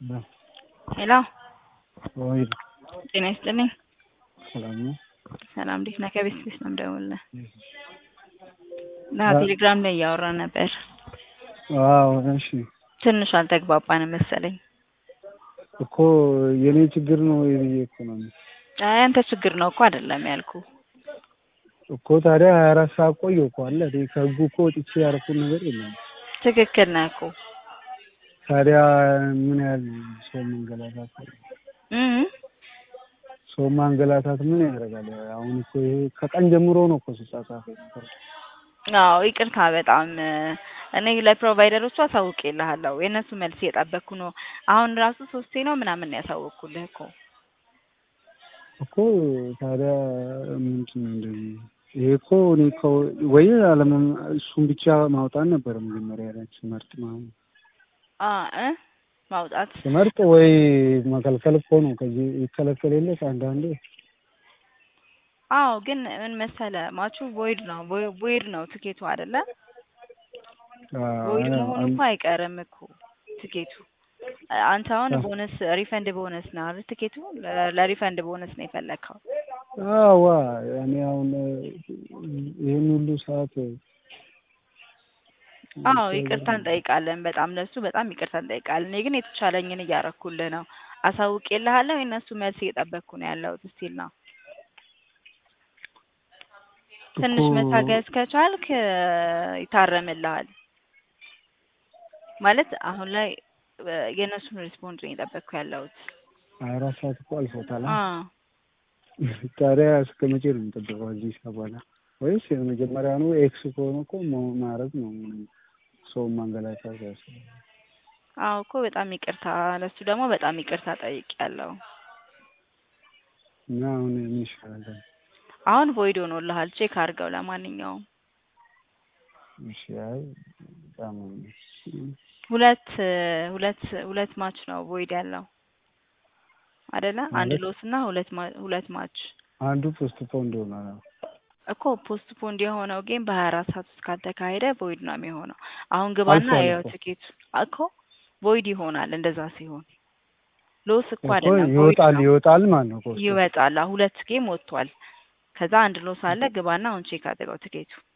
ሄሎ ወይ ጤና ይስጥልኝ። ሰላም ነው? ሰላም እንዴት ነህ? ከቤት ቤት ነው የምደውልልህ። ና ቴሌግራም ላይ እያወራን ነበር። አዎ እሺ። ትንሽ አልተግባባንም መሰለኝ። እኮ የኔ ችግር ነው ወይ ብዬ እኮ ነው አይ አንተ ችግር ነው እኮ አይደለም ያልኩ። እኮ ታዲያ ሀያ አራት ሰዓት ቆየሁ እኮ አለ እኔ ከህጉ እኮ ወጥቼ ያደረኩት ነገር የለም። ትክክል ነህ እኮ ታዲያ ምን ያህል ሰው መንገላታት እም ሰው ማንገላታት ምን ያደርጋል? አሁን እኮ ይሄ ከቀን ጀምሮ ነው እኮ ስጻጻፍ የነበረው። አዎ ይቅርታ በጣም እኔ ለፕሮቫይደሮቹ አሳውቄልሃለሁ። የእነሱ መልስ እየጠበቅኩ ነው። አሁን ራሱ ሶስቴ ነው ምናምን ነው ያሳወቅኩልህ እኮ። እኮ ታዲያ ምንድን ነው እንደዚህ? ይሄ እኮ እኔ ከው- ወይ አለመም እሱን ብቻ ማውጣት ነበር መጀመሪያ ላይ ስመርጥ ማለት አ እ ማውጣት ስመርጥ ወይ መከልከል እኮ ነው። ከዚህ ይከለከል የለ አንዳንዴ አዎ ግን ምን መሰለ ማቹ ቮይድ ነው ቮይድ ነው ትኬቱ አይደለ? ቮይድ መሆኑ እኮ አይቀርም እኮ ትኬቱ። አንተ አሁን ቦነስ ሪፈንድ ቦነስ ነው አይደል? ትኬቱ ለ- ለሪፈንድ ቦነስ ነው የፈለግከው። አዋ እኔ አሁን ይህን ሁሉ ሰዓት አዎ ይቅርታ እንጠይቃለን። በጣም ለሱ በጣም ይቅርታ እንጠይቃለን። እኔ ግን የተቻለኝን እያረኩልህ ነው። አሳውቄልሃለሁ። የእነሱ መልስ እየጠበቅኩ ነው ያለሁት ስቲል ነው። ትንሽ እኮ መታገስ ከቻልክ እ፣ ይታረምልሃል። ማለት አሁን ላይ እ፣ የእነሱን ሪስፖንድ ነው እየጠበቅኩ ያለሁት። ሀያ አራት ሰዓት እኮ አልፎታል። አ ታዲያ እስከ መቼ ነው የምጠብቀው እዚህ በኋላ? ወይስ የመጀመሪያ ነው? ኤክስ ከሆነ እኮ ሞ- ማድረግ ነው ምንም ሰው ማንገላታት ያስፈልጋል። አዎ እኮ በጣም ይቅርታ፣ ለሱ ደግሞ በጣም ይቅርታ ጠይቄያለሁ። እና አሁን ምን ይሻላል? አሁን ቮይድ ሆኖልሃል። ቼክ አድርገው። ለማንኛውም እሺ አይ በጣም ሁለት እ፣ ሁለት ሁለት ማች ነው ቮይድ ያለው አይደለ? አንድ ማለት ሎስ እና ሁለት ማ- ሁለት ማች አንዱ ፖስት ፖንድ ሆኗል። እኮ ፖስት ፖንድ የሆነው ጌም በሀያ አራት ሰዓት ውስጥ ካልተካሄደ ቮይድ ነው የሚሆነው። አሁን ግባና አልፏል ያው እኮ ትኬቱ እኮ ቮይድ ይሆናል። እንደዛ ሲሆን ሎስ እኮ እኮ አይደለም ቮይድ ይወጣል ነው። ይወጣል ማለት ነው ፖስቱ። ይወጣል። አሁን ሁለት ጌም ወጥቷል። ከዛ አንድ ሎስ አለ። ግባና አሁን ቼክ አድርገው ትኬቱ